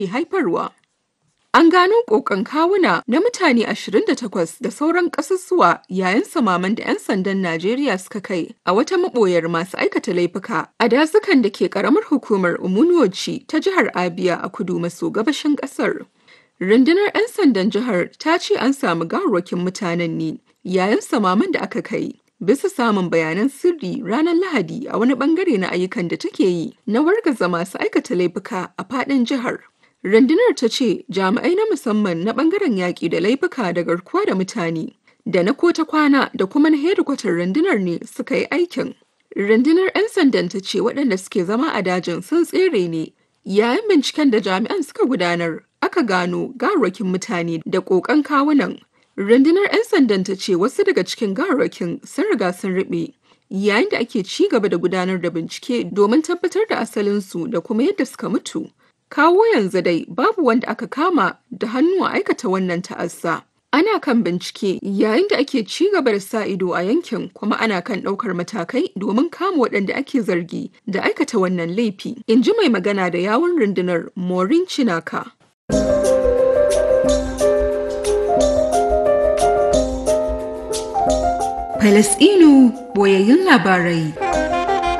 haifarwa. An gano ƙoƙon kawuna na mutane 28 da sauran ƙasussuwa yayin samaman da 'yan sandan Najeriya suka kai a wata maɓoyar masu aikata laifuka a dazukan da ke ƙaramar hukumar Umunuoci ta jihar Abia a kudu maso gabashin ƙasar. Rundunar 'yan sandan jihar ta ce an samu gawarwakin mutanen ne yayin samaman da aka kai. Bisa samun bayanan sirri ranar Lahadi a wani bangare na ayyukan da take yi na wargaza masu aikata laifuka a faɗin jihar. Rundunar ta ce jami'ai na musamman na bangaren yaƙi da laifuka da garkuwa da mutane da na kota kwana da kuma na hedikwatar rundunar ne suka yi aikin. Rundunar 'yan sandan ta ce waɗanda suke zama a dajin sun tsere ne yayin binciken da jami'an suka gudanar aka gano gawarwakin mutane da ƙoƙon kawunan. Rundunar 'yan sandan ta ce wasu daga cikin gawarwakin sun riga sun riɓe yayin da ake ci gaba da gudanar da bincike domin tabbatar da asalinsu da kuma yadda suka mutu. Kawo yanzu dai babu wanda aka kama da hannu a aikata wannan ta'assa. Ana kan bincike yayin da ake ci gaba da sa ido a yankin kuma ana kan ɗaukar matakai domin kama waɗanda ake zargi da aikata wannan laifi, in ji mai magana da yawun rundunar Maureen Chinaka. Falasɗinu boyayyun labarai.